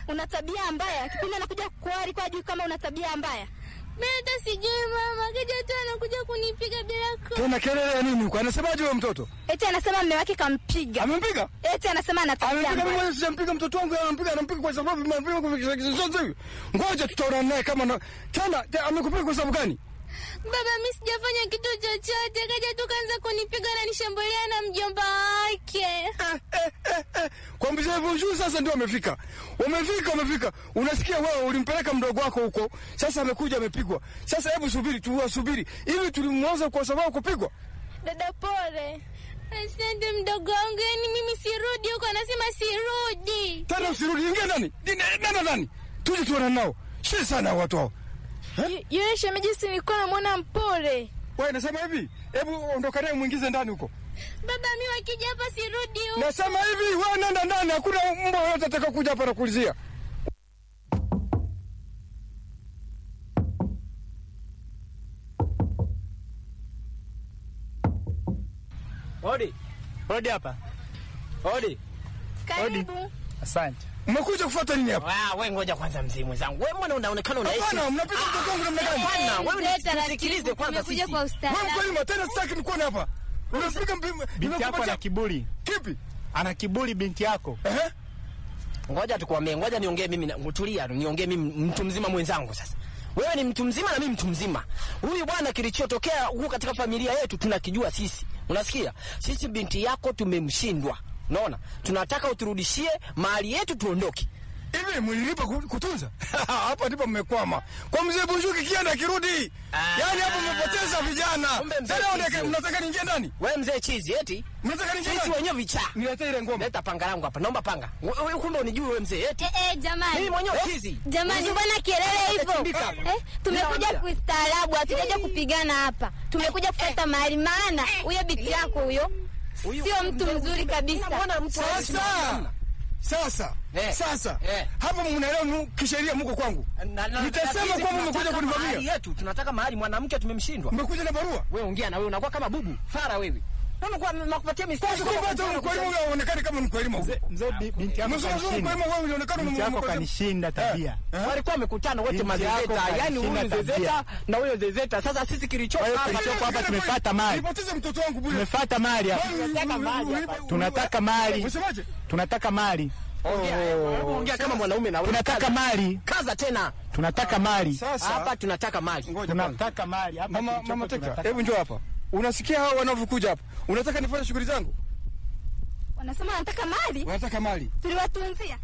una tabia mbaya. Kipindi anakuja kuoa alikuwa ajui kama una tabia mbaya. Mimi hata sijui mama, kija tu anakuja kunipiga bila ku. Tena kelele ya nini huko? Anasemaje huyo mtoto? Eti anasema mume wake kampiga. Amempiga? Eti anasema ana tabia Amempiga mimi mbaya. mwenyewe sijampiga mtoto wangu, anampiga anampiga kwa sababu amempiga kwa kizozo hivi. Ngoja tutaona naye kama na tena te- amekupiga kwa sababu gani? Baba, mimi sijafanya kitu chochote, kaja tu kaanza kunipiga na nishambulia na mjomba wake. Eh, eh, eh, eh. Kwa mzee hivyo juu sasa ndio amefika. Umefika, umefika. Unasikia wewe ulimpeleka mdogo wako huko. Sasa amekuja amepigwa. Sasa hebu subiri tu, subiri. Hivi tulimwoza kwa sababu kupigwa? Dada pole. Asante mdogo wangu, yani mimi sirudi huko, anasema sirudi. Tena usirudi, ingia ndani. Nenda ndani. Tuje tuone nao. Shida sana watu hao. Yule shemeji si nilikuwa namwona mpole. Wewe nasema hivi, hebu ondoka naye muingize ndani huko. Baba, mimi wakija hapa sirudi huko. Nasema hivi, wewe nenda ndani, hakuna mbwa yote ataka kuja hapa na kuulizia. Hodi. Hodi hapa. Hodi. Karibu. Asante. Mmekuja kufuata nini hapa? Ah, wewe ngoja kwanza mzee mwenzangu. Wewe mbona unaonekana unaishi? Hapana, mnapiga mtoto wangu namna gani? Hapana, wewe Mzee, taratibu, nisikilize kwanza tumekuja sisi. kwa Wewe ustaarabu. mkweli tena sitaki nikuone hapa. Unapiga mpima. Binti yako ana Nimekupatia kiburi, kipi? ana kiburi binti yako. Eh? Ngoja tukwambie, ngoja niongee mimi na tulia, niongee mimi mtu mzima mwenzangu sasa. Wewe ni mtu mzima na mimi mtu mzima. Huyu bwana kilichotokea huko katika familia yetu tunakijua sisi. Unasikia? Sisi binti yako tumemshindwa. Unaona? Tunataka uturudishie mali yetu tuondoke. Hivi mlilipa ku- kutunza? Hapa ndipo mmekwama. Kwa mzee Bunjuki kienda akirudi. Ah. Yaani hapo mmepoteza vijana. Kumbe mzee Sasa chizi. unataka- mnataka niingie ndani? Wewe mzee chizi eti? Mnataka niingie Sisi ndani? wenyewe vichaa. Niletee ile ngoma. Leta panga langu hapa. Naomba panga. Wewe kumbe unijui wewe mzee eti? Eh, eh, jamani. Mimi mwenyewe chizi. Jamani, mbona kelele hivyo? Utachimbika hapa. Eh, tumekuja Ninawaambia. kuistaarabu, hatujaja kupigana hapa. Tumekuja kufuata mahali, maana huyo binti yako huyo Huyu- sio mtu mzuri kabisa. Unamwona mtu Sasa. Sasa. Eh. Sasa. Eh. Hapa mnaelewa mu- kisheria mko kwangu. Na- na- Nitasema na sisi kwamba mmekuja tunataka kunivamia. mahali yetu, tunataka mahali mwanamke tumemshindwa. Mmekuja na barua. Wewe ongea na wewe unakuwa kama bubu, fara wewe. Wewe unakuwa nakupatia mistari. Kwanza kwa hata mkwelimu wewe unaonekana kama mkwelimu. Mzee, mzee bi- binti yako Mzee kanishinda. mkwelimu wewe unaonekana Binti yako mkwelimu. kanishinda tabia. Eh? Walikuwa wamekutana wote Binti yako mazezeta, yani huyu alishinda zezeta tabia. na huyo zezeta. Sasa sisi kilicho Kwa hiyo hapa kilichoko hapa tumefuata mali. Nilipoteza mtoto wangu bure. Tumefuata mali hapa. Tunataka mali hapa. Tunataka mali. Unasemaje? Tunataka mali. ongea, hebu ongea kama mwanaume na wewe. Tunataka Kaza. mali. Kaza tena. Tunataka mali. Sasa Hapa tunataka mali. ngoja kwanza. Tunataka mali. Hapa Mama kilichoko mama Teka, tunataka hebu njoo hapa. Unasikia hao wanavyokuja hapa? Unataka nifanye shughuli zangu? Wanasema wanataka mali. Unataka mali? Tuliwatunzia.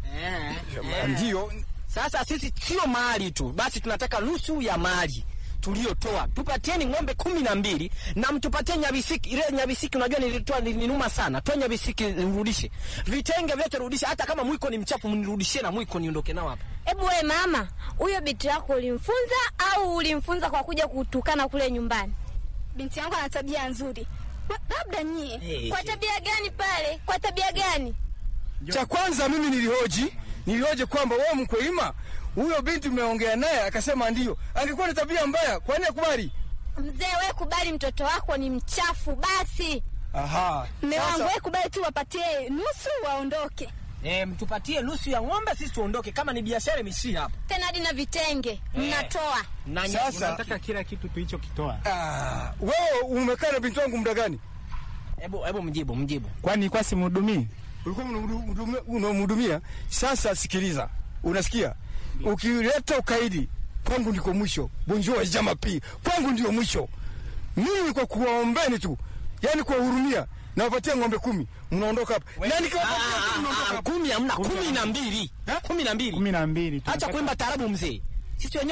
Ndio. Sasa sisi sio mali tu, basi tunataka nusu ya mali tuliotoa. Tupatieni ng'ombe kumi na mbili na mtupatie nyabisiki. Ile nyabisiki unajua nilitoa nilinuma sana. Toa nyabisiki nirudishe. Vitenge vyote rudisha, hata kama mwiko ni mchafu mnirudishie na mwiko niondoke nao hapa. Hebu we mama, huyo binti yako ulimfunza au ulimfunza kwa kuja kutukana kule nyumbani? Binti yangu ana tabia nzuri. Wa- Labda nyie. Hey. Kwa tabia gani pale? Kwa tabia gani? Cha kwanza mimi nilihoji, nilihoji kwamba wewe mkwelima huyo binti mmeongea naye akasema ndio. Angekuwa na tabia mbaya, kwa nini akubali? Mzee, we kubali mtoto wako ni mchafu basi. Aha. Mme wangu Sasa wewe kubali tu wapatie nusu waondoke. Eh, mtupatie nusu ya ng'ombe sisi tuondoke kama ni biashara imeshia hapa. Tena hadi na vitenge mnatoa. Na nye- Sasa- Tunataka kila kitu tulichokitoa. ah, wewe umekaa na binti wangu muda gani? hebu hebu mjibu mjibu. Kwani kwa simhudumii? Ulikuwa unamhudumia- unamhudumia. Sasa sikiliza. Unasikia? Ukileta ukaidi kwangu ndiko mwisho. Bonjour jama pi. Kwangu ndio mwisho. Mimi kwa kuwaombeni tu. Yaani kuwahurumia nawapatia ng'ombe kumi. Mnaondoka hapa. Na nikiwapatia kumi mnaondoka Ah, hapa. kumi hamna, kumi na mbili. Eh? Kumi na mbili. kumi na mbili. Acha Tunataka- kuimba tarabu mzee. Sisi wenyewe